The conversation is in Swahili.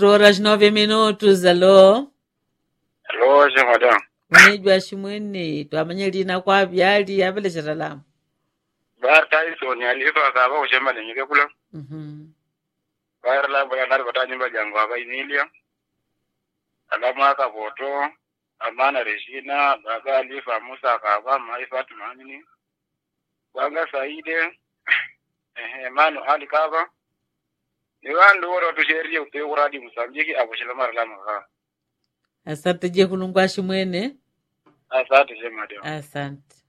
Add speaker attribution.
Speaker 1: horas nove minutos alo
Speaker 2: Hello, je madam.
Speaker 1: unejwa ximwene twamanye lina kwa vyali avelexera lama
Speaker 2: Bar Tyson alifa ka ba ushema ne nyike kula.
Speaker 1: Mhm.
Speaker 2: Bar la bala nar bata nyumba jangu aba inilia. Alama ka boto. Amana Regina, baba alifa Musa ka ba mai Fatima nini. Banga Saide. Eh manu Ali kaba. Ni wandu woro tusherie upe uradi Msambiki abushila mara lama ka.
Speaker 1: asante je kulungwa ximwene
Speaker 2: Asante je madam.
Speaker 1: asante